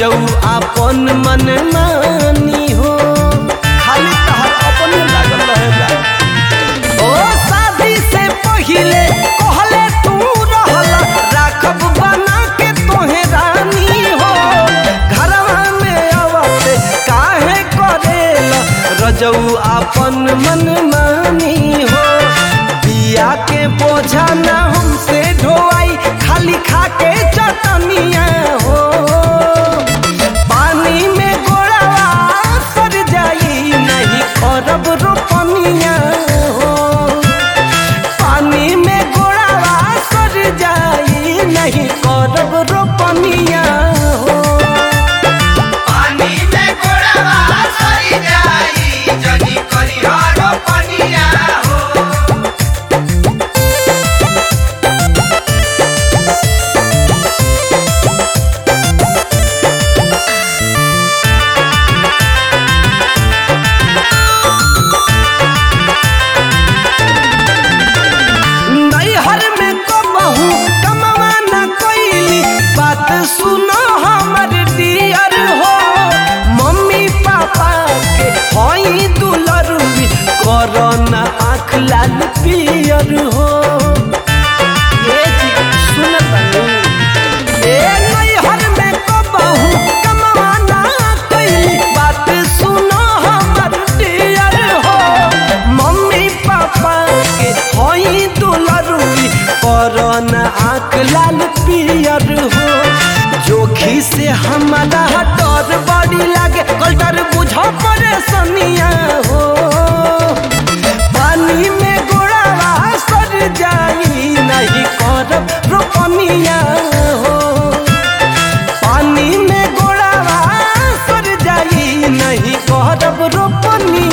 रजऊ आपन मन मानी हो खाली तहर अपने लागल रहेला ओ शादी से पहिले कहले तू रहला राखब बना के तोहे रानी हो घरवा में आवते काहे करेला रजऊ आपन मन मानी हो बिया के बोझा ना हमसे ढोआई खाली खा के चटनिया हो पानी में गोड़वा सर जाई नहीं करब रोपनिया हो पानी में गोड़वा सर जाई नहीं करब रोपनिया हो पानी में गोड़वा सरी जाई जनी करी हरो पनिया हो नैहर में कबहू कमवा न कोइली बात सुनो हमर डियर हो मम्मी पापा के हई दुलरुवी करो न आँख लाल पियर हो ए जी सुन बनी ए नैहर में कबहू कमवा न कोइली बात सुनो हमर डियर हो मम्मी पापा के हई दुलरुवी करन आँख लाल पियर हो जोखी से हमारा डर बड़ी लागे कल्टर बुझ परेशानिया हो पानी में गोड़ावा सर जाई नहीं करब रोपनिया हो पानी में गोड़ावा सर जाई नहीं करब रोपनिया